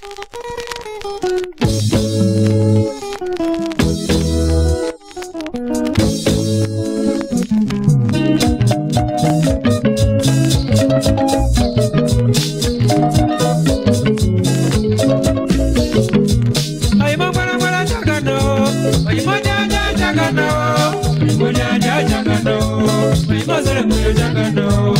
Oyinbo gbalagbala jagana o, oyinbo jaja jagana o, oyinbo jaja jagana o, oyinbo selenwe jagana o.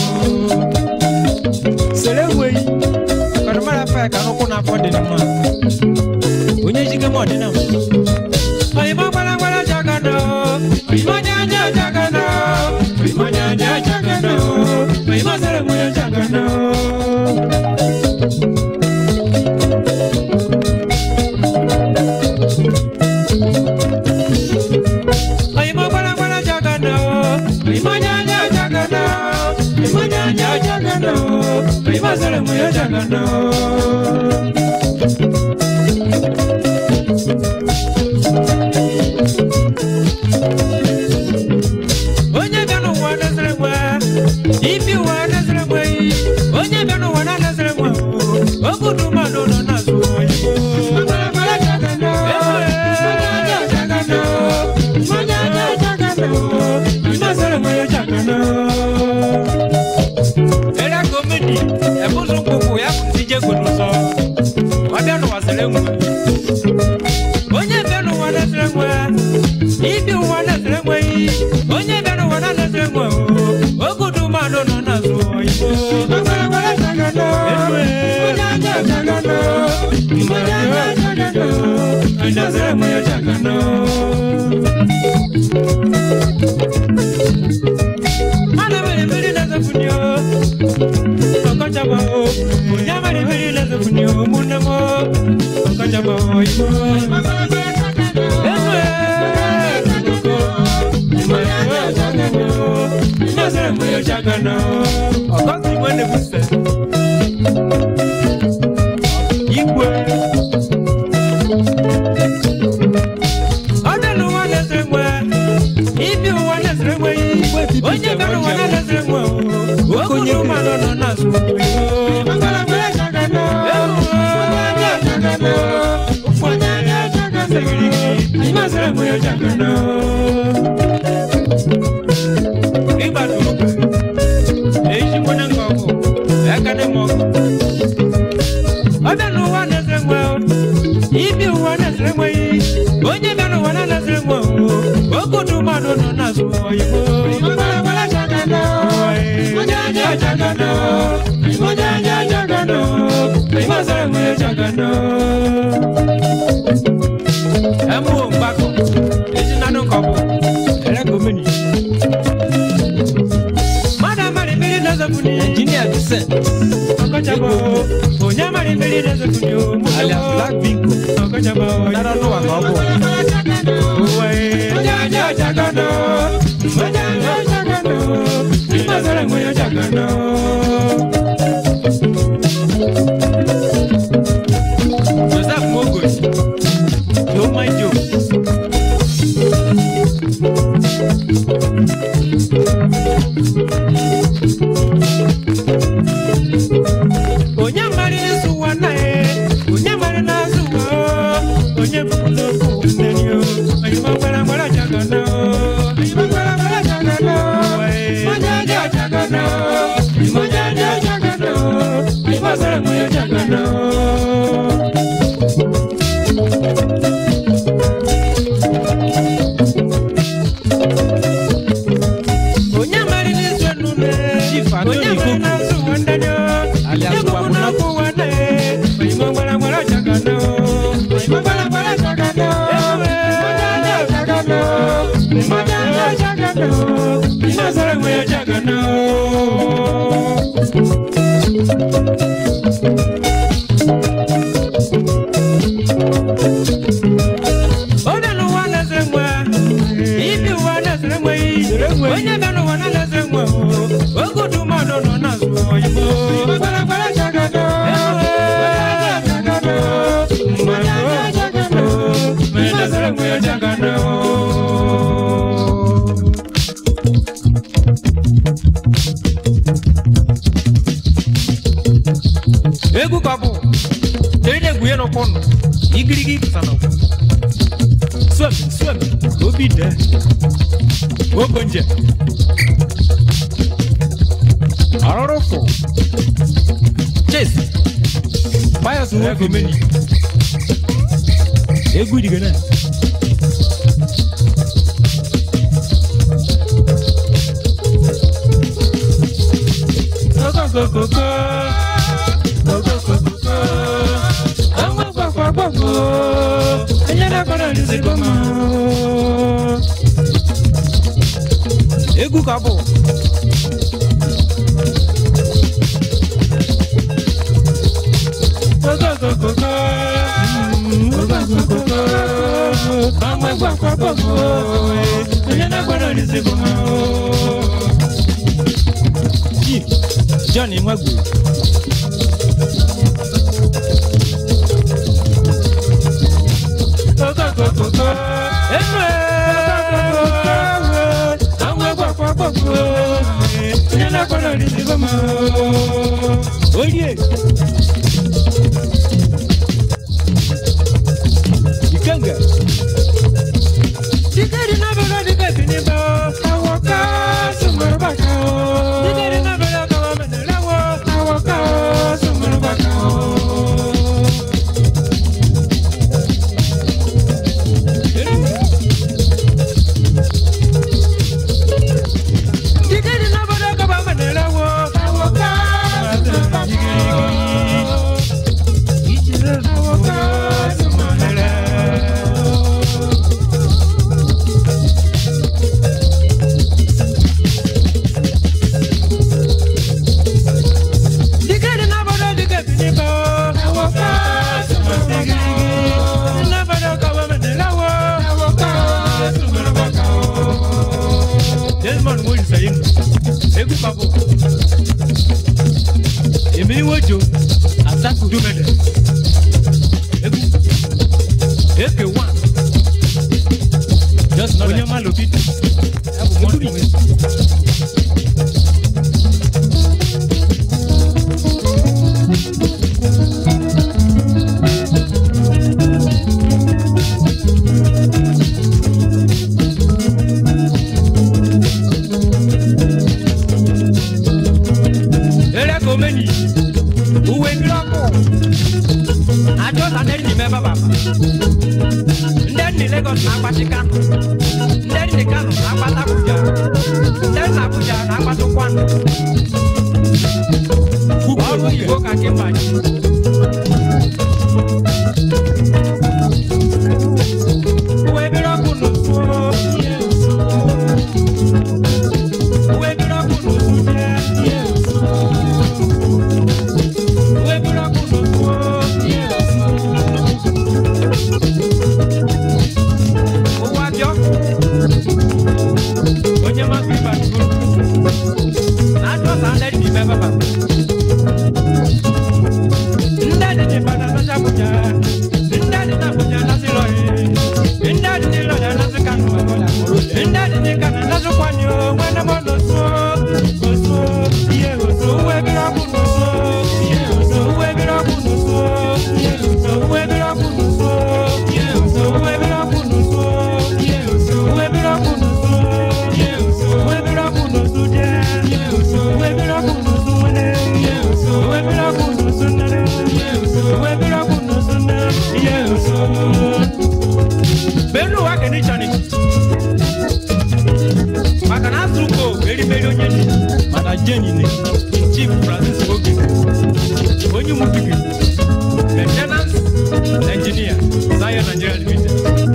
Selenwe yi, akɔnumara fɛ kanoko na fɔ di ni ma, onye jike mɔ di na ma. Oyinbo gbalagbala jagana o, oyinbo jaja jagana o, oyinbo jaja jagana o, oyinbo selenwe jagana o. Oyinbo gbalagbala jagana o, oyinbo jaja jagana o, oyinbo jaja jagana o, oyinbo selenwe jagana o. onye bịa n'ụwa nazere nwe ibi ụwa nazere nwe onye bịa n'ụwa na nazere nwe ogudu mmadụ nọ n'azụ oyibo Era komedi, ebuzu mkpụkpụ ya bụ ndị jego n'ụzọ. Ọ bịa n'ụwa sere nwe. Onye bịa n'ụwa na-esere nwe, ibi ụwa na-esere nwe iyi. Onye bịa n'ụwa na-esere nwe, ogudu mmadụ nọ n'azụ oyibo. Enu e. Onye na-esere nwe ya jagana. Mana mere mmiri na-ezefuni o. Ọkọchaba o. Onye mere mmiri na-ezefuni o. Ụmụnne m o. Ọkọchaba o. Igbo. Enu e. Nazare mwe ya jagana. Ọkọsi mwe na-ebuse. Igwe. Ọdẹ n'ụwa na-esere nwe. Ibi ụwa na-esere nwe yi. Onye bịa n'ụwa na-esere nwe o. Okunye mmadụ nọ n'azụ Igbo. ibi ụwa na-esere nweghị onye bịa n'ụwa na-esere nwe okudu mmadụ nọ n'azụ oyibo ẹmu òǹgbàkọ èyí nánú kọ̀ọ̀bù ẹlẹ́gọ̀mìnì. mmadụ amara mmiri na-ezefuni Engineer Vincent ọkọchabo onye amara mmiri na-ezefuni alias Black Bingo ọkọchabo nara n'ụwa ka ọ bụ Uwe, jaja jagano, jaja jagano, imazara mwe jagano. Joseph Mogos, don't mind you. Onye mara ịsụ ụwa na e, onye mara na-azụ ụwa, onye bụ n'okwu nneni o, onye gbara gbara jagana o, onye gbara gbara jagana o, onye jaja jagana o, onye Kuye no kono. Igirigi kusana ko. Swem, swem. Obi de. Ogonje. Arorofo. Chase. Bias wo komeni. Egwu digana. egwu ka bụ Chief John Nwagwu Oye Ikenga Dikeri na bela dikeri ni ba Awoka sumber baka Dikeri na bela kawa menelawo Awoka sumber baka Dikeri na bela kawa menelawo Awoka sumber baka Awoka sumber baka Dikeri na bodo dikeri ni bo. Awoka suma digirigi. Na bodo kawa menelawo. Awoka suma baka o. Desmond mo isayin. Egu papo. Emi wojo. Asaku dumede. Egu. Eke one. Just not onye malo pitu. Ebu mo turi. Ere komeni. Uwe biloko. Ajo saneri ni meba baba. Nderi ni Lagos na agbati Kano. Nderi ni Kano na agbata Abuja. Nderi na Abuja na agbata Kwano. Ọrụ oyibo ka Kimbaji. Uwe biloko n'otu ihe osu. Uwe biloko n'otu ihe osu. Uwe biloko n'otu ihe osu. Ụwa dị ọkụ. Onye masị ịba dugoro. Na-achọ sa ndị dị ime baba. Ndị dị n'ịba na Nacha Abuja. Ndị dị n'Abuja na Silọri. Ndị dị n'Ilọja na Sikano. Ndị dị n'Ikana na Sukwani o. Nwere m n'osu. Osu. Ihe osu. Uwe biri ọkụ n'osu. Ihe osu. Uwe biri ọkụ n'osu. Ihe osu. Uwe biri ọkụ n'osu. Ihe osu. Uwe biri ọkụ n'osu. Ihe osu. Uwe biri ọkụ n'osu. Ihe osu. Uwe biri ọkụ n'osu je. Ihe osu. Uwe biri ọkụ n'osu nwere. Ihe osu. Uwe biri ọkụ n'osu nere. Ihe osu. Uwe biri ọkụ n'osu nere. Ihe osu. Benu wa keni chani. Maka na asụrụ ko erimeri onye ni. Mana jeni ne. Chief Francis Oge. Onye mutigi. Maintenance engineer. Zion Nigeria Limited.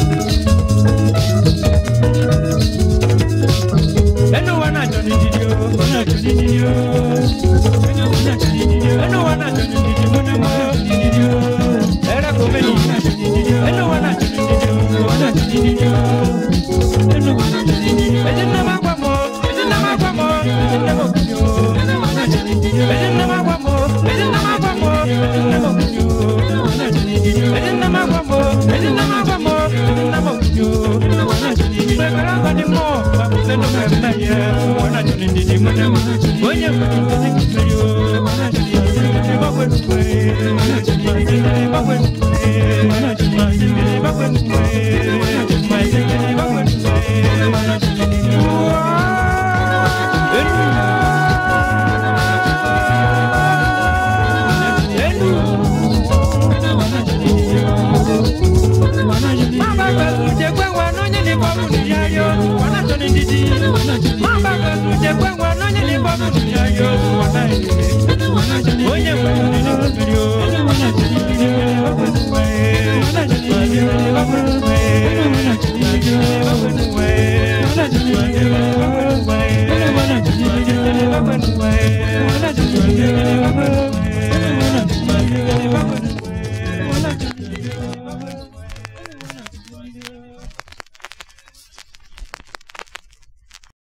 Enu wa na achọ n'ididi o. Ọ na-achọ n'ididi o. Enu wa na-achọ n'ididi o. Enu wa na-achọ n'ididi o. Enu wa na-achọ n'ididi o. Era komeni. Enu wa na-achọ n'ididi o. Ọ na-achọ n'ididi o. Enu wa na-achọ n'ididi o. Ezi nna m agwa m o. Ezi nna m agwa m o. Ezi nna m okunyo. Enu wa na-achọ n'ididi o. Ezi nna m agwa m o. Ezi nna m agwa m o. Ezi nna m okunyo. Enu wa na-achọ n'ididi o. Ezi nna m agwa m o. Ezi nna m agwa m o. Ezi nna m okunyo. Enu wa na-achọ n'ididi o. Mgbe gara ngọdị mmụọ, gbapụta ndụ mmemme ya. Ọ na-achọ n'ididi m. Onye nwere ngozi kwesịrị o. Ọ na-achọ n'ididi o. Ịgbagwe n'ugwe. Ọ na-achọ n'ididi o. Ịgbagwe n'ugwe. Mamba kasu je kwe wa nonye ni bobu ni ayo